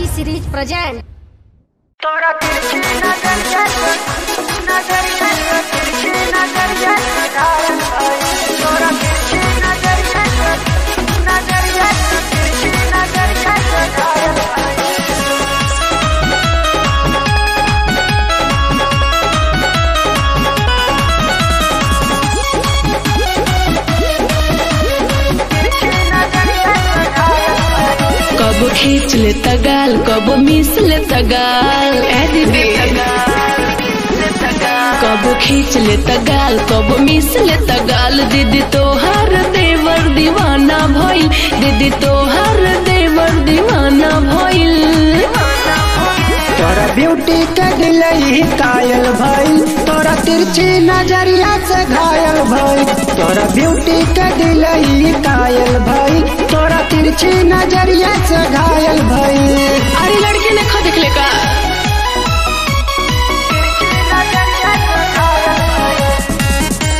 series present. तोरा तिरछी नजर जैसे नजर जैसे तिरछी नजर जैसे घायल भाई तोरा तिरछी नजर जैसे नजर जैसे तिरछी नजर जैसे घायल भाई तिरछी नजर जैसे घायल भाई कब खींच ले तगाल कब मिस ले तगाल ए दीदी कब खींच ले तगाल कब मिस ले तगाल दीदी तोहार देवर दीवाना भइल दीदी तोहार देवर दीवाना भइल तोरा ब्यूटी के दिलई कायल भइल तोरा तिरछी नजरिया से घायल भइल तोरा ब्यूटी के दिलई कायल भइल तोरा तिरछी नजरिया से घायल भइल अरे लड़के ने खो देख ले का नजर जैसे घायल भाई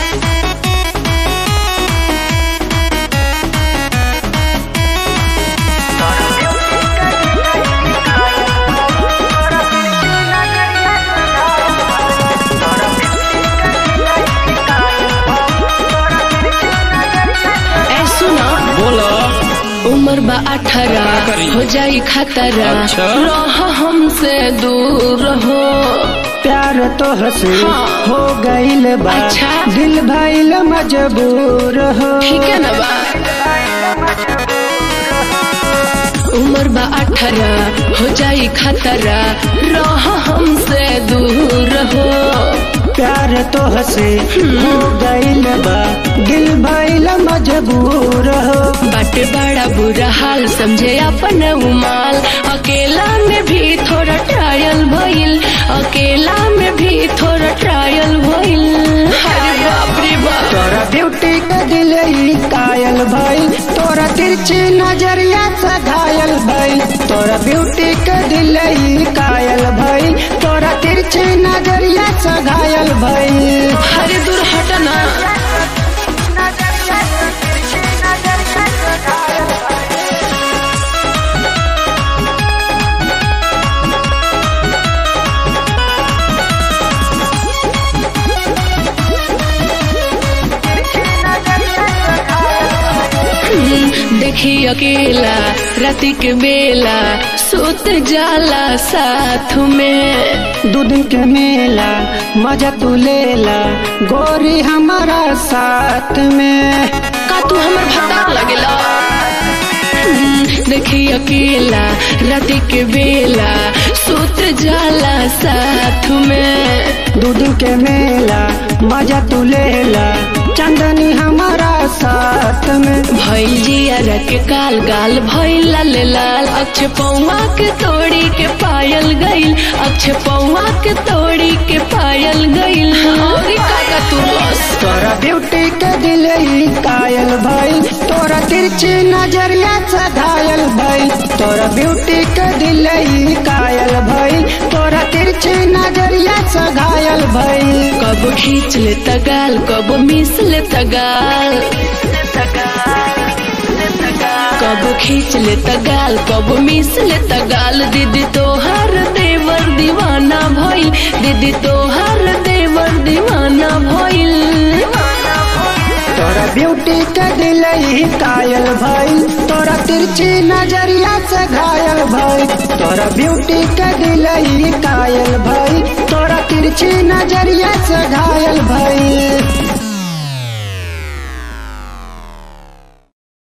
ए सुना बोलो उम्र बा अठारह करी? हो जाई खतरा अच्छा। रह हमसे दूर हो प्यार तो हसे हाँ। हो गइल बा अच्छा। दिल भइल मजबूर हो ठीक है ना बा उम्र बा अठारह हो जाई खतरा रह हमसे दूर हो प्यार तो हसे हो गइल बा दिल भइल मजबूर हो बट बड़ा बुरा हाल समझे अपन उमाल अकेला में भी थोड़ा ट्रायल भइल अकेला में भी थोड़ा ट्रायल भइल अरे बाप रे बाप तोरा ब्यूटी के दिलई कायल भइल तोरा तिरछी नजरिया से घायल भइल तोरा ब्यूटी के दिलई कायल भइल तोरा तिरछी नजरिया से घायल भइल अरे दूर हटना हम्म, देखी अकेला राति के बेला सुत जाला साथ में दू दिन के मेला मजा तू लेला गोरी हमारा साथ में का तू हमर भत्ता लगेला हम्म, देखी अकेला राति के बेला सुत जाला साथ में दू दिन के मेला मजा तू लेला चंदनी हमारा साथ में भइल जिया के काल गाल भइल लाल लाल अक्ष पौवा के तोड़ी के पायल गइल अक्ष पौवा के तोड़ी के पायल गइल और का का तू बस तोरा ब्यूटी के दिलई कायल भइल तोरा तिरछी नजरिया से घायल भइल तोरा ब्यूटी के दिलई कायल भइल तोरा तिरछी नजरिया से घायल भइल कब खींच ले तगाल कब मिस ले तगाल कब खींच ले तगाल कब मिस ले तगाल दीदी तोहर देवर दीवाना भइल दीदी तोहर देवर दीवाना भइल तोरा ब्यूटी के दिलई कायल भइल तोरा तिरछी नजरिया से घायल भइल तोरा ब्यूटी के दिलई कायल भइल तोरा तिरछी नजरिया से घायल भइल